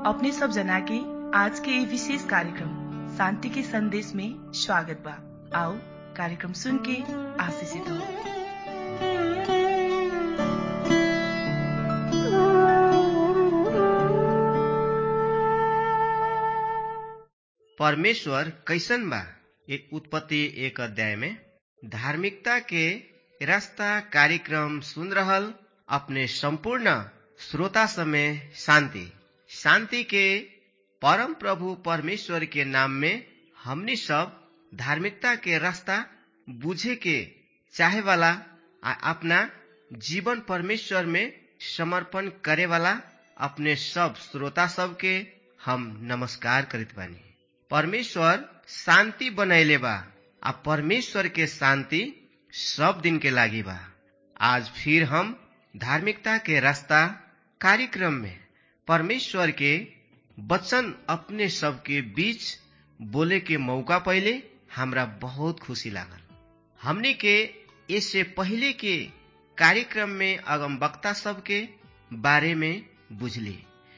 अपने सब जना के आज के ये विशेष कार्यक्रम शांति के संदेश में स्वागत बा आओ कार्यक्रम सुन के आशीषित हो परमेश्वर कैसन बा एक उत्पत्ति एक अध्याय में धार्मिकता के रास्ता कार्यक्रम सुन रहल अपने संपूर्ण श्रोता समय शांति शांति के परम प्रभु परमेश्वर के नाम में हमनी सब धार्मिकता के रास्ता बुझे के चाहे वाला आ अपना जीवन परमेश्वर में समर्पण करे वाला अपने सब श्रोता सब के हम नमस्कार करित बानी परमेश्वर शांति बनैले बा आ परमेश्वर के शांति सब दिन के लागी बा आज फिर हम धार्मिकता के रास्ता कार्यक्रम में परमेश्वर के वचन अपने सबके बीच बोले के मौका पहले हमरा बहुत खुशी लागल हमने के इससे पहले के कार्यक्रम में अगम वक्ता सब के बारे में बुझली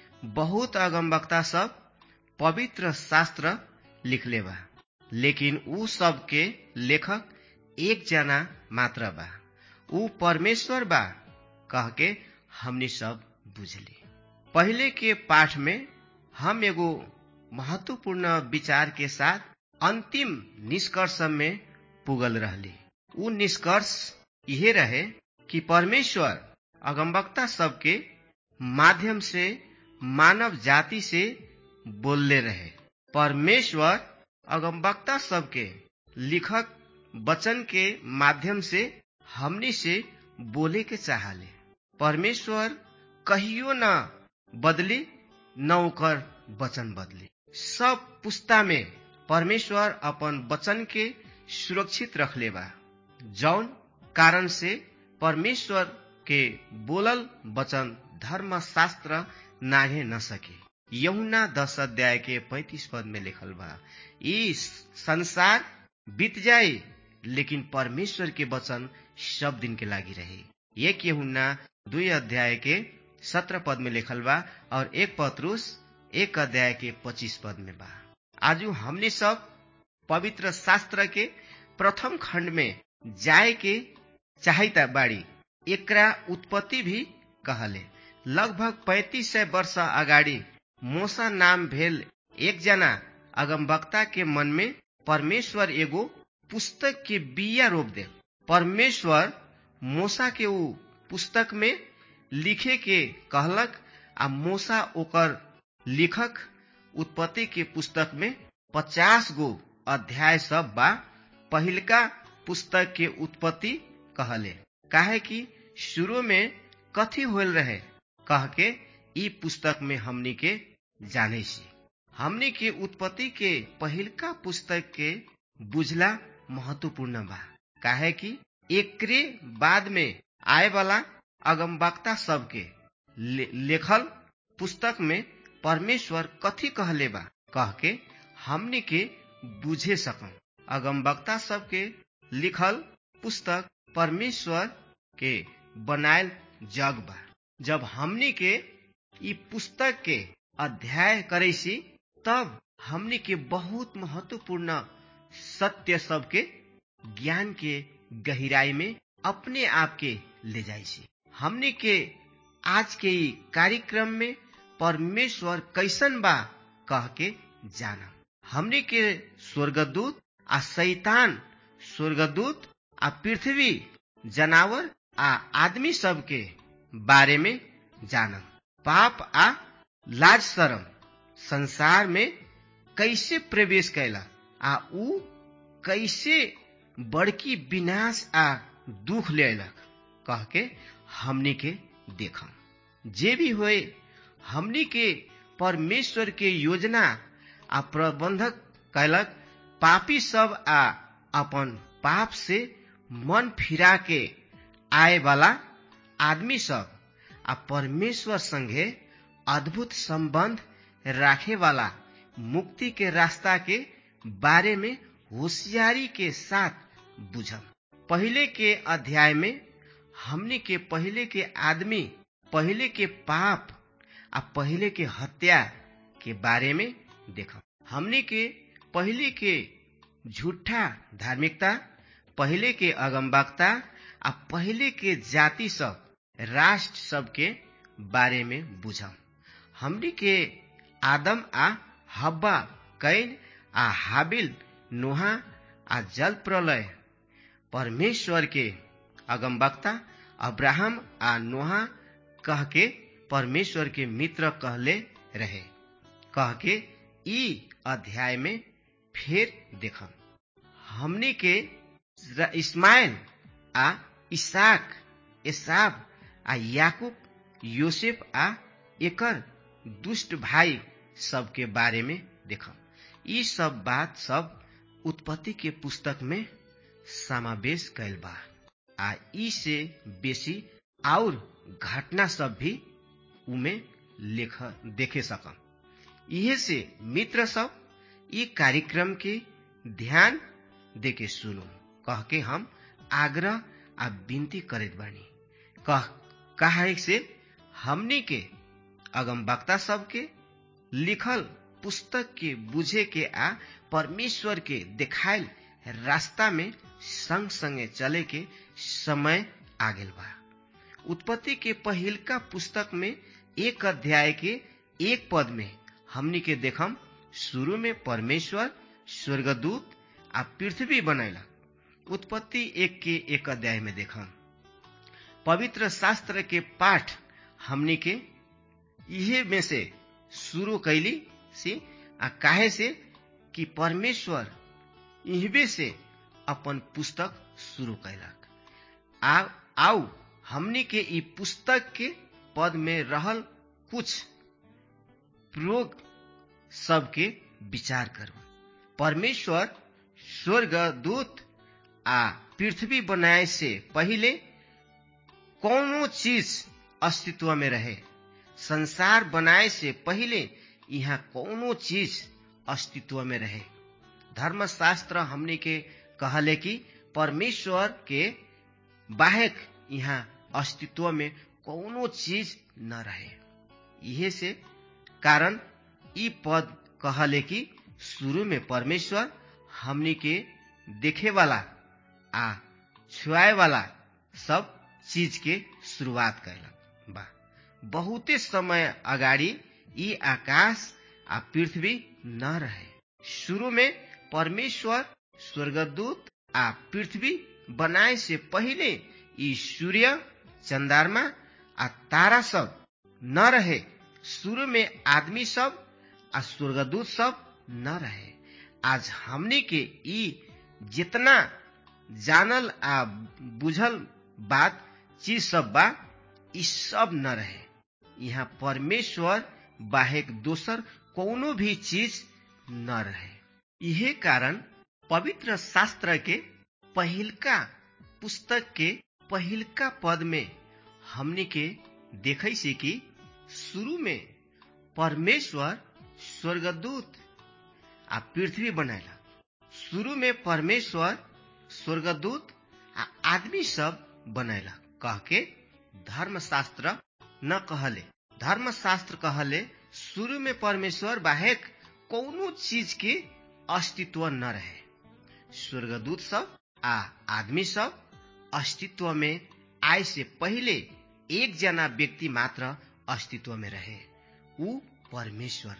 बहुत अगम वक्ता सब पवित्र शास्त्र लिखले बा लेकिन ऊ सब के लेखक एक जना मात्र बा ऊ परमेश्वर बा कह के हमनी सब बुझली पहले के पाठ में हम एगो महत्वपूर्ण विचार के साथ अंतिम निष्कर्ष में पुगल रहली ऊ निष्कर्ष यह रहे कि परमेश्वर अगमवक्ता सबके माध्यम से मानव जाति से बोलले रहे परमेश्वर अगमवक्ता सबके लिखक वचन के माध्यम से हमनी से बोले के चाहले परमेश्वर कहियो न बदली न ओकर वचन बदली सब पुस्ता में परमेश्वर अपन वचन के सुरक्षित रखले बा जौन कारण से परमेश्वर के बोलल वचन धर्म शास्त्र नागे न सके यमुना दस अध्याय के पैतीस पद में लिखल बा ई संसार बीत जाए लेकिन परमेश्वर के वचन सब दिन के लागी रहे एक यहुना दुई अध्याय के सत्रह पद में लिखल बा और एक पत्रुस एक अध्याय के पच्चीस पद में बा आज हमने सब पवित्र शास्त्र के प्रथम खंड में जाए के चाहता बाड़ी एकरा उत्पत्ति भी कहले लगभग पैंतीस सय वर्ष अगाडि मोसा नाम भेल एक जना अगमवक्ता के मन में परमेश्वर एगो पुस्तक के बिया रोप दे परमेश्वर मोसा के ऊ पुस्तक में लिखे के कहलक आ मोसा ओकर लिखक उत्पत्ति के पुस्तक में पचास गो अध्याय सब बा पहिलका पुस्तक के उत्पत्ति कहले काहे कि शुरू में कथी होल रहे कह के ई पुस्तक में हमनी के जाने सी हमनी के उत्पत्ति के पहिलका पुस्तक के बुझला महत्वपूर्ण बा काहे कि एकरे बाद में आए वाला अगमवक्ता सबके ले, लेखल पुस्तक में परमेश्वर कथी कहले बा कह के हमनी के बुझे सकम अगमवक्ता सबके लिखल पुस्तक परमेश्वर के बनायल जग बा जब हमनी के ई पुस्तक के अध्याय करे सी तब हमनी के बहुत महत्वपूर्ण सत्य सबके ज्ञान के गहराई में अपने आप के ले जाए सी हमनी के आज के ई कार्यक्रम में परमेश्वर कैसन बा कह के जाना हमनी के स्वर्गदूत आ शैतान स्वर्गदूत आ पृथ्वी जनावर आ आदमी सब के बारे में जानम पाप आ लाज शरम संसार में कैसे प्रवेश कैला आ ऊ कैसे बड़की विनाश आ दुख ले अयलक कह के हमनी के देखम जे भी होए हमनी के परमेश्वर के योजना आ प्रबंधक कैलक पापी सब आ अपन पाप से मन फिरा के आए वाला आदमी सब आ परमेश्वर संगे अद्भुत संबंध राखे वाला मुक्ति के रास्ता के बारे में होशियारी के साथ बुझम पहले के अध्याय में हमने के पहले के आदमी पहले के पाप आ पहले के हत्या के बारे में देखम हमनी के पहले के झूठा धार्मिकता पहले के अगमबक्ता आ पहले के जाति सब राष्ट्र सब के बारे में बुझम हमनी के आदम आ हब्बा कैन आ हाबिल नोहा आ जल प्रलय परमेश्वर के अगमबक्ता अब्राहम आ नोहा कह के परमेश्वर के मित्र कहले रहे कह के ई अध्याय में फेर देखम हमनी के इस्माइल आ इसाक एसाब आ याकूब योसेफ आ एकर दुष्ट भाई सब के बारे में देखम ई सब बात सब उत्पत्ति के पुस्तक में समावेश कैल बा आ ई से बेसी और घटना सब भी उमे लेख देखे सकम इहे से मित्र सब ई कार्यक्रम के ध्यान देके सुनो कह के हम आग्रह आ विनती करत बानी कह कहा से हमनी के अगम वक्ता सब के लिखल पुस्तक के बुझे के आ परमेश्वर के देखायल रास्ता में संग संगे चले के समय आ गेल बा उत्पत्ति के पहिलका पुस्तक में एक अध्याय के एक पद में हमनी के देखम शुरू में परमेश्वर स्वर्गदूत आ पृथ्वी बनैलक उत्पत्ति एक के एक अध्याय में देखम पवित्र शास्त्र के पाठ हमनी के इहे में से शुरू कैली से आ काहे से कि परमेश्वर इहबे से अपन पुस्तक शुरू कैलक आ आउ हमनी के ई पुस्तक के पद में रहल कुछ प्रयोग सबके विचार करू परमेश्वर स्वर्ग दूत आ पृथ्वी बनाए से पहिले कौनो चीज अस्तित्व में रहे संसार बनाए से पहिले यहाँ कौनो चीज अस्तित्व में रहे धर्मशास्त्र हमने के कहले कि परमेश्वर के बाहेक यहाँ अस्तित्व में कौनो चीज न रहे इहे से कारण ई पद कहले कि शुरू में परमेश्वर हमनी के देखे वाला आ छुआए वाला सब चीज के शुरुआत कैलक बा बहुते समय अगाडि ई आकाश आ पृथ्वी न रहे शुरू में परमेश्वर स्वर्गदूत आ पृथ्वी बनाए से पहिले ई सूर्य चंद्रमा आ तारा सब न रहे शुरू में आदमी सब आ स्वर्गदूत सब न रहे आज हमनी के ई जितना जानल आ बुझल बात चीज सब बा ई सब न रहे यहाँ परमेश्वर बाहेक दोसर कोनो भी चीज न रहे इहे कारण पवित्र शास्त्र के पहिलका पुस्तक के पहिलका पद में हमनी के देखे से कि शुरू में परमेश्वर स्वर्गदूत आ पृथ्वी बनैला शुरू में परमेश्वर स्वर्गदूत आ आदमी सब बनैला कह के धर्मशास्त्र न कहले धर्मशास्त्र कहले शुरू में परमेश्वर बाहेक कौनो चीज के अस्तित्व न रहे स्वर्गदूत सब आ आदमी सब अस्तित्व में आए से पहिले एक जना व्यक्ति मात्र अस्तित्व में रहे ऊ परमेश्वर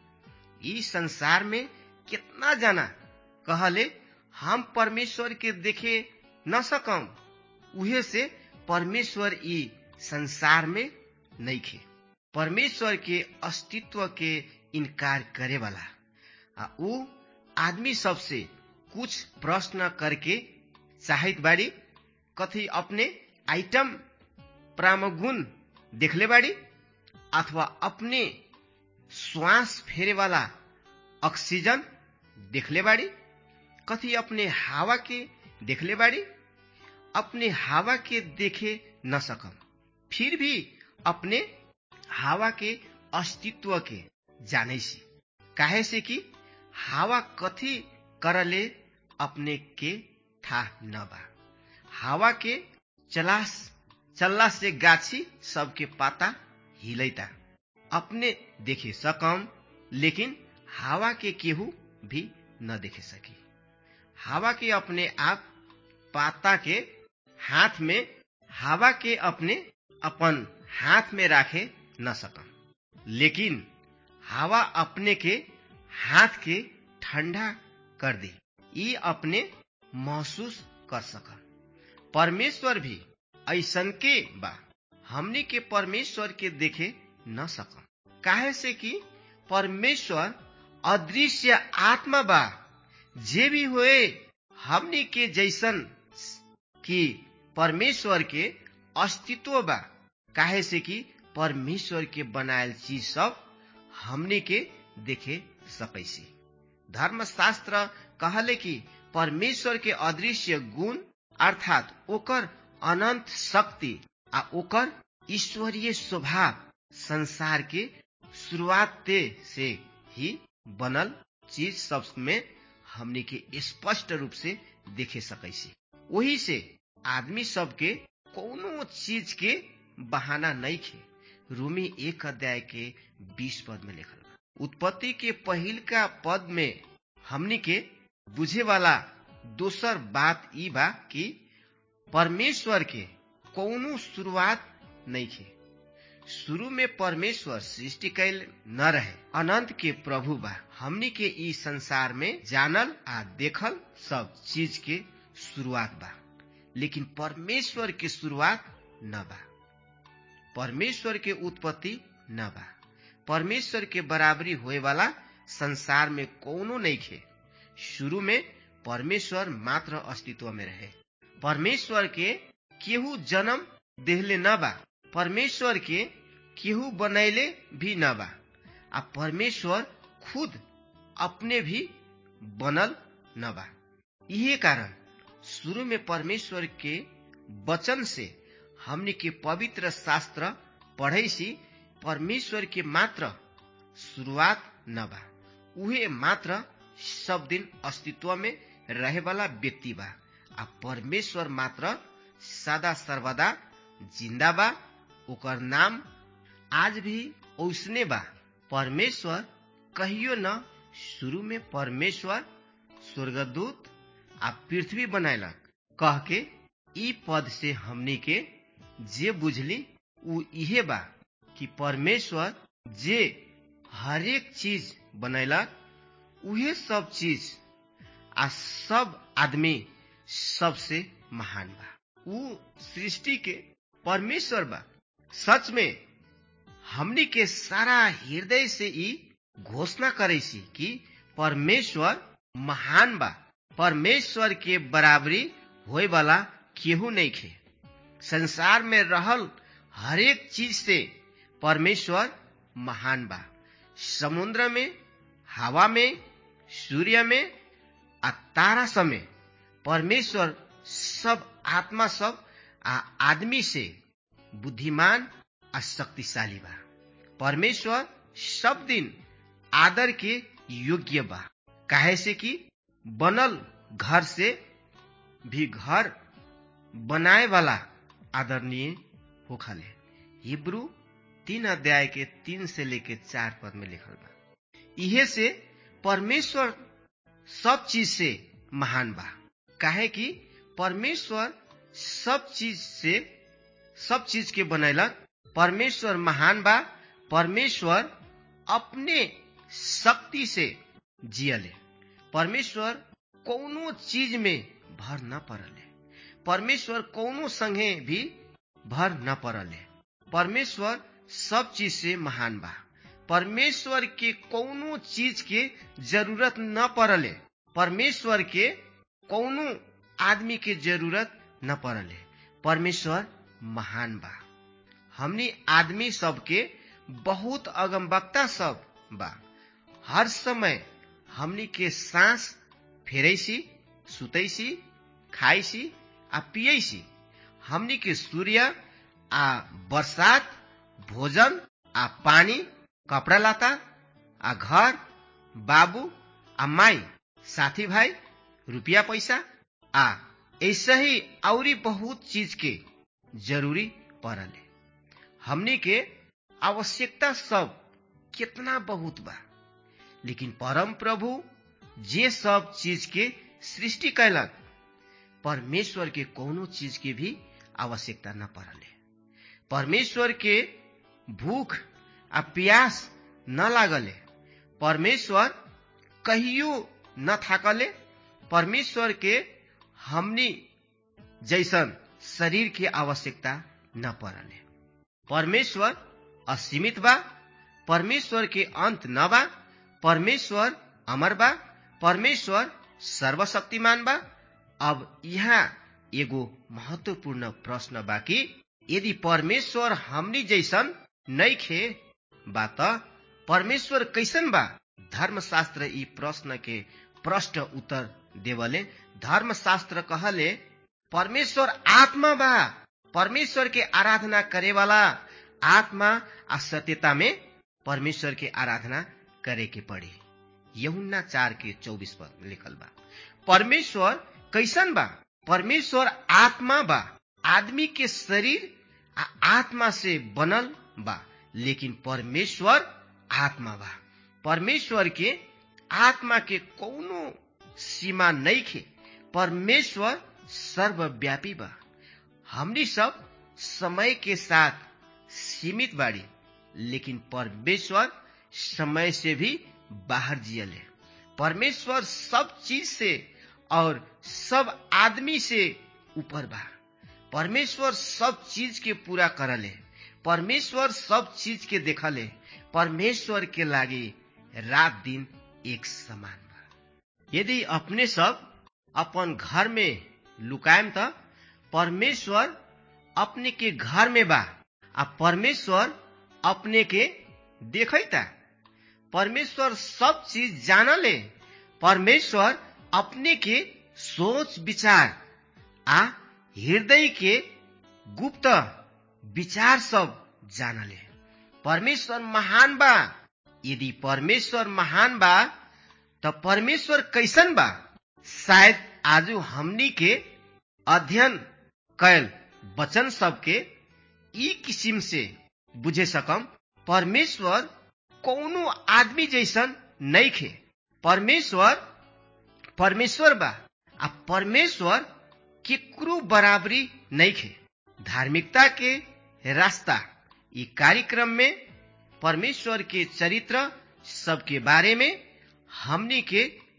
रहे ई संसार में कितना जना कहले हम परमेश्वर के देखे न सकम उहे से परमेश्वर ई संसार में नहीं खे परमेश्वर के अस्तित्व के इनकार करे वाला आ ऊ आदमी सबसे कुछ प्रश्न करके चाहत बाड़ी कथी अपने आइटम प्रामगुण देखले बाड़ी अथवा अपने श्वास फेरे वाला ऑक्सीजन देखले बाड़ी कथी अपने हवा के देखले बाड़ी अपने हवा के देखे न सकम फिर भी अपने हवा के अस्तित्व के जाने सी काहे से कि हवा कथी करले अपने के था न बा हवा के चलास चलला से गाछी सबके पाता हिलैता अपने देखे सकम लेकिन हवा के केहू भी न देखे सकी हवा के अपने आप पाता के हाथ में हवा के अपने अपन हाथ में राखे न सकम लेकिन हवा अपने के हाथ के ठंडा कर दे ई अपने महसूस कर सकम परमेश्वर भी ऐसन के बा हमनी के परमेश्वर के देखे न सकम काहे से कि परमेश्वर अदृश्य आत्मा बा जे भी होए हमनी के जैसन कि परमेश्वर के अस्तित्व बा काहे से कि परमेश्वर के बनायल चीज सब हमनी के देखे सकैसी धर्मशास्त्र कहले कि परमेश्वर के अदृश्य गुण अर्थात ओकर अनंत शक्ति आ ओकर ईश्वरीय स्वभाव संसार के शुरुआते से ही बनल चीज सब में हमनी के स्पष्ट रूप से देखे सकैसी वही से आदमी सब के कोनो चीज के बहाना नहीं खे रूमी एक अध्याय के बीस पद में लिखल बा उत्पत्ति के पहिल का पद में हमनी के बुझे वाला दोसर बात ई बा कि परमेश्वर के कौनो शुरुआत नहीं खे शुरू में परमेश्वर सृष्टि कैल न रहे अनंत के प्रभु बा हमनी के ई संसार में जानल आ देखल सब चीज के शुरुआत बा लेकिन परमेश्वर के शुरुआत न बा परमेश्वर के उत्पत्ति न बा परमेश्वर के बराबरी होए वाला संसार में कोनो नहीं खे शुरू में परमेश्वर मात्र अस्तित्व में रहे परमेश्वर के केहू जन्म देहले न बा परमेश्वर के केहू बनैले भी न बा आ परमेश्वर खुद अपने भी बनल न बा इहे कारण शुरू में परमेश्वर के वचन से हमनी के पवित्र शास्त्र पढ़े सी परमेश्वर के मात्र शुरुआत न बा उहे मात्र सब दिन अस्तित्व में रहे वाला व्यक्ति बा आ परमेश्वर मात्र सदा सर्वदा जिंदा बा ओकर नाम आज भी ओसने बा परमेश्वर कहियो न शुरू में परमेश्वर स्वर्गदूत आ पृथ्वी बनैलक कह के ई पद से हमनी के जे बुझली उ इहे बा कि परमेश्वर जे हरेक चीज बनैलक उहे सब चीज आ सब आदमी सबसे महान बा उ सृष्टि के परमेश्वर बा सच में हमनी के सारा हृदय से ई घोषणा करे सी कि परमेश्वर महान बा परमेश्वर के बराबरी होए वाला केहू नहीं खे संसार में रहल हरेक चीज से परमेश्वर महान बा समुद्र में हवा में सूर्य में आ तारा समय परमेश्वर सब आत्मा सब आ आदमी से बुद्धिमान आ शक्तिशाली बा परमेश्वर सब दिन आदर के योग्य बा काहे से कि बनल घर से भी घर बनाए वाला आदरणीय होखले हिब्रू तीन अध्याय के तीन से लेके चार पद में लिखल बा इहे से परमेश्वर सब चीज से महान बा काहे कि परमेश्वर सब चीज से सब चीज के बनैलक परमेश्वर महान बा परमेश्वर अपने शक्ति से जियले परमेश्वर कौनो चीज में भर न पड़ले परमेश्वर कौनो संगे भी भर न पड़ले परमेश्वर सब चीज से महान बा परमेश्वर के कौनो चीज के जरूरत न पड़ले परमेश्वर के कौनो आदमी के जरूरत न पड़ले परमेश्वर महान बा हमनी आदमी सबके बहुत अगमबक्ता सब बा हर समय हमनी के सांस फेरैसी सुतैसी खाइसी आ पियैसी हमनी के सूर्य आ बरसात भोजन आ पानी कपड़ा लाता आ घर बाबू आ माई साथी भाई रुपया पैसा आ ऐसे ही औरी बहुत चीज के जरूरी पड़ले हमनी के आवश्यकता सब कितना बहुत बा लेकिन परम प्रभु जे सब चीज के सृष्टि कैलक परमेश्वर के कोनो चीज के भी आवश्यकता न पड़ले परमेश्वर के भूख आ प्यास न लागले परमेश्वर कहियो न थाकले परमेश्वर के हमनी जैसन शरीर के आवश्यकता न पड़ले परमेश्वर असीमित बा परमेश्वर के अंत न बा परमेश्वर अमर बा परमेश्वर सर्वशक्तिमान बा अब यहाँ एगो महत्वपूर्ण प्रश्न बा कि यदि परमेश्वर हमनी जैसन नैखे बा त परमेश्वर कैसन बा धर्मशास्त्र यी प्रश्न के प्रश्न उत्तर देवले धर्मशास्त्र कहले परमेश्वर आत्मा बा परमेश्वर के आराधना करे वाला आत्मा आ सत्यता में परमेश्वर के आराधना करे के पड़ी यहुन्ना चार के चौबीस पर लिखल बा परमेश्वर कैसन बा परमेश्वर आत्मा बा आदमी के शरीर आ आत्मा से बनल बा लेकिन परमेश्वर आत्मा बा परमेश्वर के आत्मा के कौनो सीमा नहीं खे परमेश्वर सर्वव्यापी बा हमनी सब समय के साथ सीमित बाड़ी लेकिन परमेश्वर समय से भी बाहर जियले परमेश्वर सब चीज से और सब आदमी से ऊपर बा परमेश्वर सब चीज के पूरा करले परमेश्वर सब चीज के देखले परमेश्वर के लागे रात दिन एक समान बा यदि अपने सब अपन घर में लुकायम त परमेश्वर अपने के घर में बा आ परमेश्वर अपने के देखता परमेश्वर सब चीज जानले परमेश्वर अपने के सोच विचार आ हृदय के गुप्त विचार सब जानले परमेश्वर महान बा यदि परमेश्वर महान बा त परमेश्वर कैसन बा शायद आज हमनी के अध्ययन कैल वचन सबके ई किसिम से बुझे सकम परमेश्वर कौनो आदमी जैसन नहीं खे परमेश्वर परमेश्वर बा आ परमेश्वर केकरो बराबरी नहीं खे धार्मिकता के रास्ता ई कार्यक्रम में परमेश्वर के चरित्र सबके बारे में हमनी के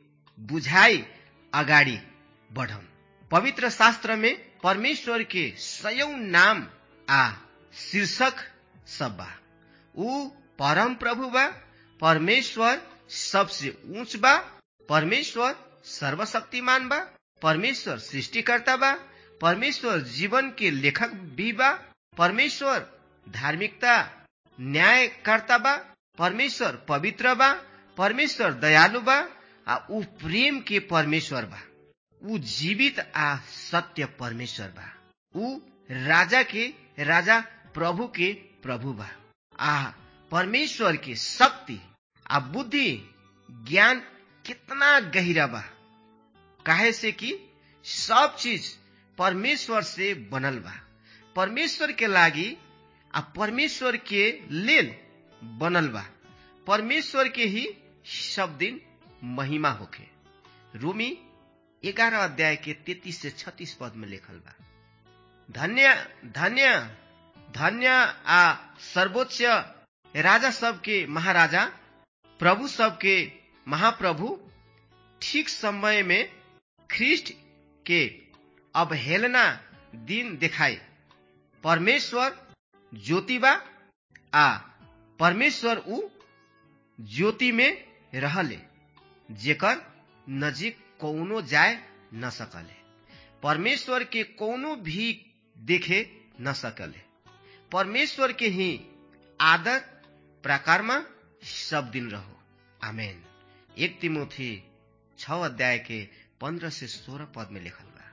बुझाई अगाडि बढ़म पवित्र शास्त्र में परमेश्वर के सयौं नाम आ शीर्षक सब बा ऊ परम प्रभु बा परमेश्वर सबसे ऊंच बा परमेश्वर सर्वशक्तिमान बा परमेश्वर सृष्टिकर्ता बा परमेश्वर जीवन के लेखक भी बा परमेश्वर धार्मिकता न्यायकर्ता बा परमेश्वर पवित्र बा परमेश्वर दयालु बा आ ऊ प्रेम के परमेश्वर बा ऊ जीवित आ सत्य परमेश्वर बा ऊ राजा के राजा प्रभु के प्रभु बा आ परमेश्वर के शक्ति आ बुद्धि ज्ञान कितना गहिरा बा काहे से कि सब चीज परमेश्वर से बनल बा परमेश्वर के लागी आ परमेश्वर के लेल बनल बा परमेश्वर के ही सब दिन महिमा होखे रोमी ग्यारह अध्याय के तैतीस से छत्तीस पद में लिखल बा धन्य धन्य धन्य आ सर्वोच्च राजा सबके महाराजा प्रभु सबके महाप्रभु ठीक समय में ख्रिस्ट के अवहेलना दिन देखाए परमेश्वर ज्योतिबा आ परमेश्वर ऊ ज्योति में रहले जेकर नजीक कौनो जाए न सकले परमेश्वर के कौनो भी देखे न सकले परमेश्वर के ही आदर प्रकारमा सब दिन रहो आमेन एक तिमोथी छ अध्याय के पंद्रह से सोलह पद में लिखल बा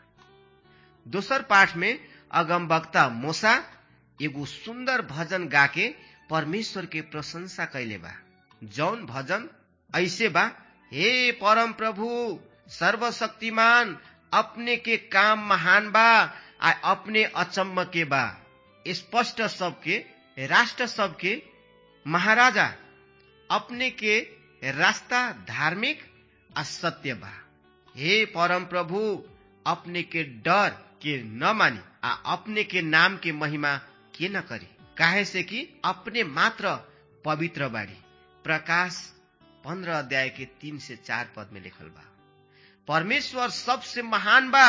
दोसर पाठ में अगम वक्ता मोसा एगो सुंदर भजन गाके परमेश्वर के प्रशंसा कैले बा जौन भजन ऐसे बा हे परम प्रभु सर्वशक्तिमान अपने के काम महान बा आ अपने अचम्म के बा स्पष्ट सबके राष्ट्र सबके महाराजा अपने के रास्ता धार्मिक आ सत्य बा हे परम प्रभु अपने के डर के न मानी आ अपने के नाम के महिमा के न करी काहे से कि अपने मात्र पवित्र बाड़ी प्रकाश पंद्रह अध्याय के तीन से चार पद में लिखल बा परमेश्वर सबसे महान बा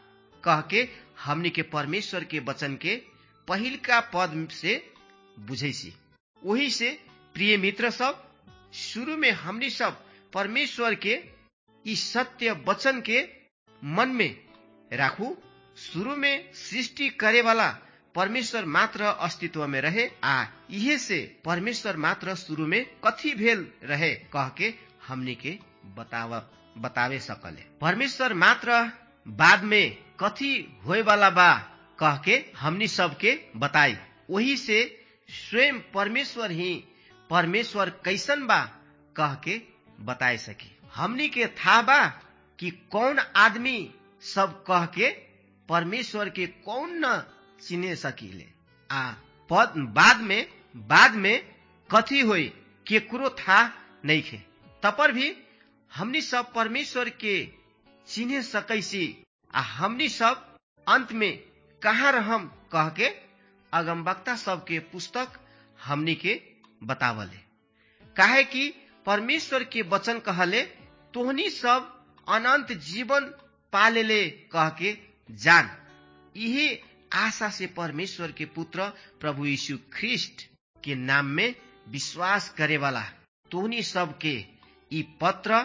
कह के हमनी के परमेश्वर के वचन के पहिल का पद से बुझैसी वही से प्रिय मित्र सब शुरू में हमनी सब परमेश्वर के इस सत्य वचन के मन में राखू शुरू में सृष्टि करे वाला परमेश्वर मात्र अस्तित्व में रहे आ इहे से परमेश्वर मात्र शुरू में कथी भेल रहे कह के हमनी के बतावा बतावे सकले परमेश्वर मात्र बाद में कथी होए वाला बा कह के हमनी सबके बताई वही से स्वयं परमेश्वर ही परमेश्वर कैसन बा कह के बताए सके हमनी के था बा कि कौन आदमी सब कह के परमेश्वर के कौन न चिने सकीले आ पद बाद में बाद में कथी होई केकरो था नहीं खे तपर भी हमनी सब परमेश्वर के चिन्हे सकैसी आ हमनी सब अंत में कहाँ रहम कह के अगमवक्ता सबके पुस्तक हमनी के बतावले काहे कि परमेश्वर के वचन कहले तोहनी सब अनंत जीवन पालेले कह के जान यही आशा से परमेश्वर के पुत्र प्रभु यीशु ख्रिस्ट के नाम में विश्वास करे वाला तोहनी सबके ई पत्र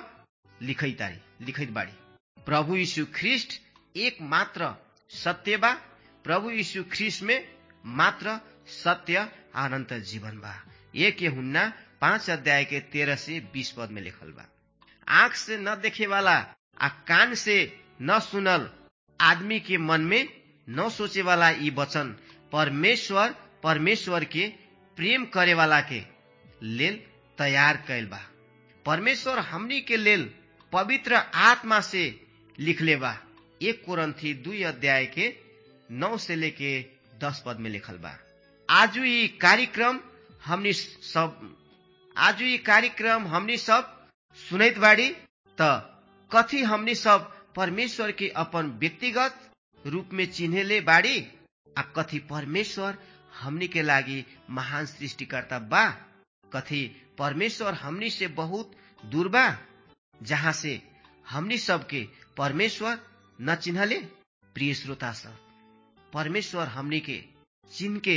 लिखैतारी लिखैत बाड़ी प्रभु यीशु ख्रिस्ट एक मात्र सत्य बा प्रभु यीशु ख्रिस्ट में मात्र सत्य अनंत जीवन बा एक हुन्ना पांच अध्याय के तेरह से बीस पद में लिखल बा आंख से न देखे वाला आ कान से न सुनल आदमी के मन में न सोचे वाला ई वचन परमेश्वर परमेश्वर के प्रेम करे वाला के लेल तैयार कैल बा परमेश्वर हमनी के लेल पवित्र आत्मा से लिखले बा एक कोरंथी दुई अध्याय के नौ से लेके दस पद में लिखल बा आजु ई कार्यक्रम हमनी सब आजु ई कार्यक्रम हमनी सब सुनैत बाड़ी त कथी हमनी सब परमेश्वर के अपन व्यक्तिगत रूप में चिन्हेले बाड़ी आ कथी परमेश्वर हमनी के लागी महान सृष्टिकर्ता बा कथी परमेश्वर हमनी से बहुत दूर बा जहाँ से हमनी सबके परमेश्वर न चिन्हले प्रिय श्रोता सब परमेश्वर हमनी के चिन्ह के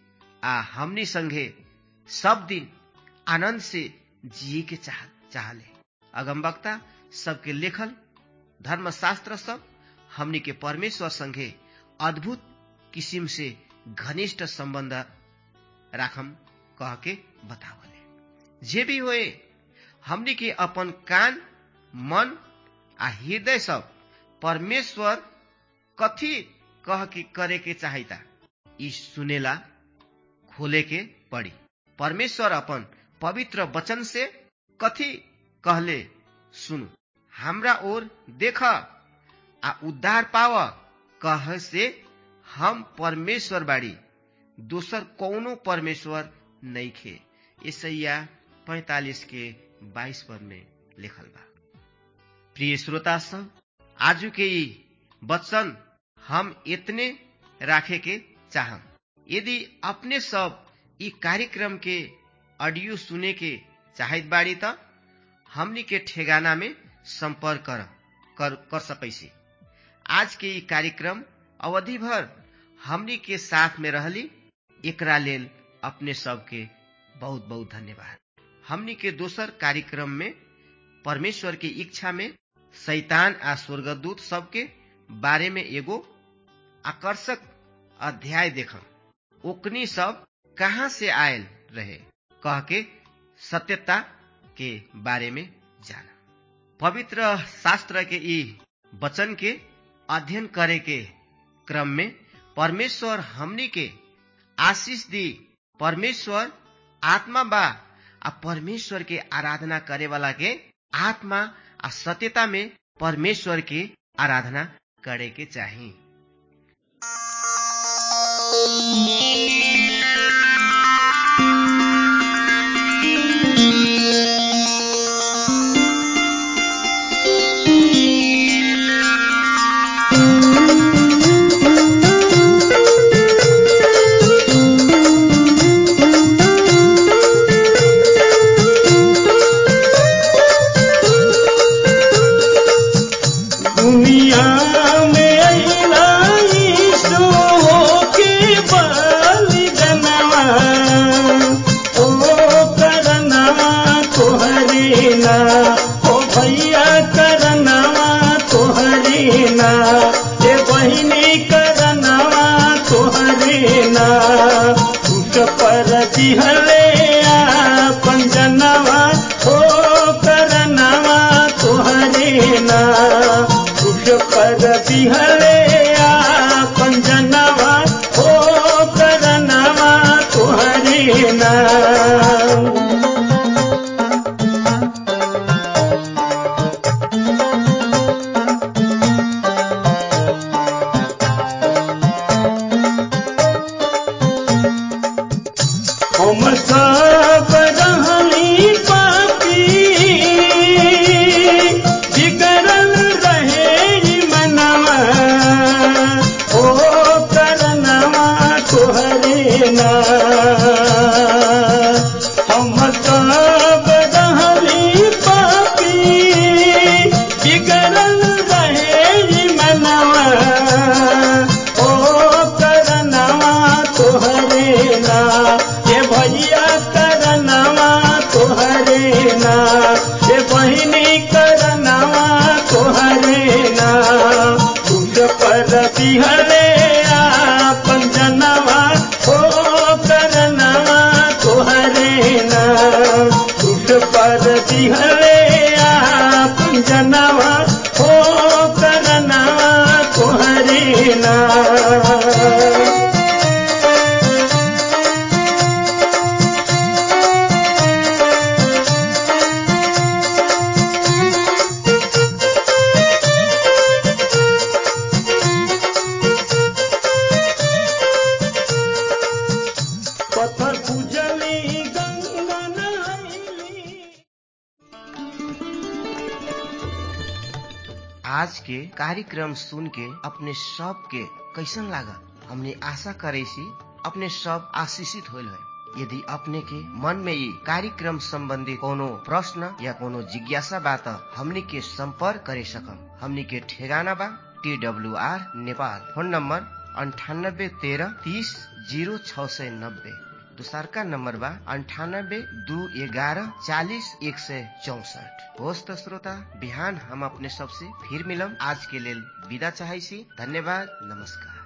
आ हमनी संगे सब दिन आनंद से जिए के चाह चाहले अगमवक्ता सबके लेखल धर्मशास्त्र सब हमनी के परमेश्वर संगे अद्भुत किसिम से घनिष्ठ संबंध राखम कह के बतावले जे भी होए हमनी के अपन कान मन आ हृदय सब परमेश्वर कथी कह के करे के चाहिता ई सुनेला खोले के पड़ी परमेश्वर अपन पवित्र वचन से कथी कहले सुनु हमरा ओर देख आ उद्धार पाव कह से हम परमेश्वर बाड़ी दोसर कौनो परमेश्वर नहीं खे ईसैया पैतालीस के बाईस पद में लिखल बा प्रिय श्रोता सब आजू के ई वचन हम इतने राखे के चाहम यदि अपने सब ई कार्यक्रम के ऑडियो सुने के चाहत बाड़ी त हमनी के ठेगाना में संपर्क कर कर, कर सकैसी आज के ई कार्यक्रम अवधि भर हमनी के साथ में रहली एकरा लेल अपने सबके बहुत बहुत धन्यवाद हमनी के दोसर कार्यक्रम में परमेश्वर के इच्छा में शैतान आ स्वर्गदूत सबके बारे में एगो आकर्षक अध्याय देखम ओकनी सब कहाँ से आयल रहे कह के सत्यता के बारे में जाना पवित्र शास्त्र के ई वचन के अध्ययन करे के क्रम में परमेश्वर हमनी के आशीष दी परमेश्वर आत्मा बा आ परमेश्वर के आराधना करे वाला के आत्मा आ सत्यता में परमेश्वर के आराधना करे के चाहिए ना हम सब रहली पापी बिगड़ल रहे मनवा ओ करनवा तोहरे ना ये भैया करनवा तोहरे ना ये बहिनी करनवा तोहरे ना तुझ पर बिहले आपन जनवा ओ करनवा तोहरे ना तुझ पर बिहले आपन जनवा ओ करनवा तोहरे ना पत्थर पूजली गंगा नहैली आज के कार्यक्रम सुन के अपने सब के कैसन लागा हमने आशा करे सी अपने सब आशीषित होल है यदि अपने के मन में ये कार्यक्रम संबंधी कोनो प्रश्न या कोनो जिज्ञासा बा त हमनी के संपर्क करे सकम हमनी के ठेगाना बा T W R Nepal phone number अंठानब्बे तेरह तीस जीरो छ सय नब्बे दोसरका नम्बर बा अन्ठानब्बे दू एघारह चालिस एक सय चौसठ होस् त श्रोता बिहान हम अपने सबसे फिर मिलम आज के लेल विदा चाहै छी धन्यवाद नमस्कार